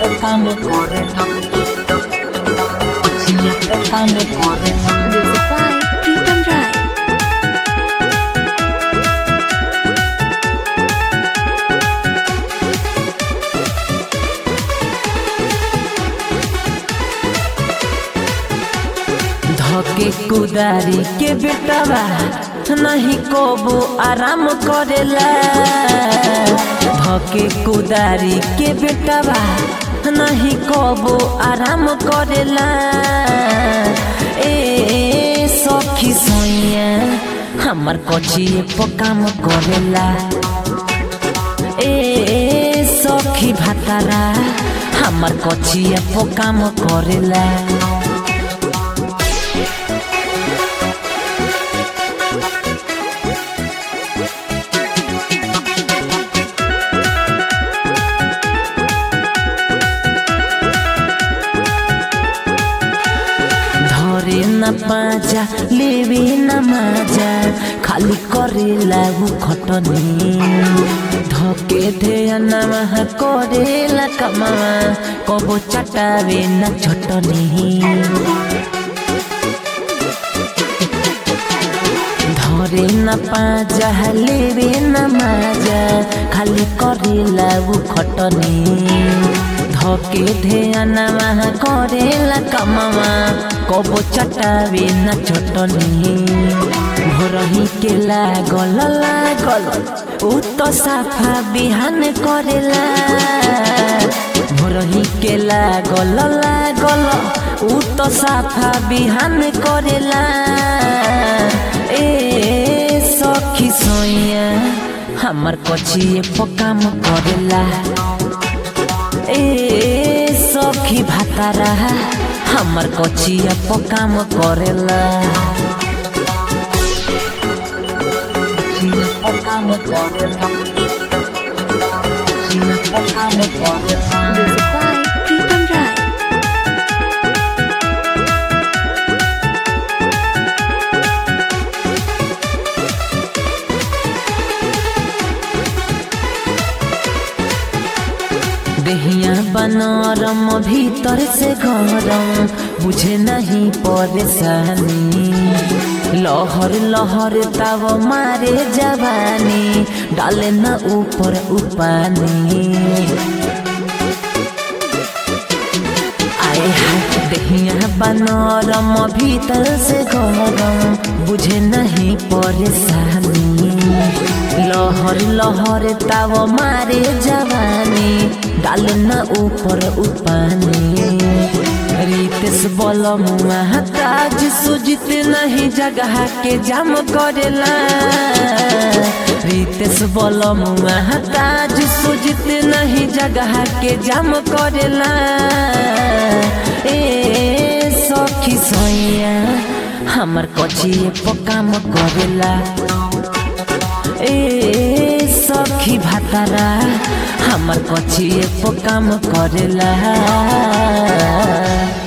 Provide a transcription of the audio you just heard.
काम करे काम करे Music by Pritam Rai. धके कुदारी के बेटवा नहीं कोबो आराम करेला धके कुदारी के बेटवा नहीं कोबो आराम करेला ए सखी सोइया हमर कोचिए काम करेला ए सखी भातारा हमर कोचिए काम करेला धरे न पाजा लेवे न माजा खाली करेला उ खटनी धके ध्यानमा करेला कमावा कबो चटावे न छटनी धरे न पाजा लेवे न माजा खाली करेला उ खटनी धके ध्यानमा करेला कमावा कबो चटावे न चटनी भोरही के लागल लागल उ तो साफा बिहान करेला भोरही के लागल लागल उ तो साफा बिहान करेला ए सखी सोइया हमर कचिए पकाम करेला ए सखी भातारा हमर कचिया पकाम करेला पकाम करेला पकाम करेला Music by Pritam Rai. देहिया बनरम भीतर से गरम बुझे नहीं परेशानी लहर लहर ताव मारे जवानी डाले न ऊपर उपानी आए हाय देहिया बनरम भीतर से गरम बुझे नहीं परेशानी लहर लहर ताव मारे जवानी डाल न ऊपर उपानी रितेश बोल महाताज सुजित नहीं जगह के जाम करेला रितेश बोल महाताज सुजित नहीं जगह के जाम करेला ए सखी सोइया हमर कचिए पकाम करेला ए सखी भातारा हमर कचिए पकाम करेला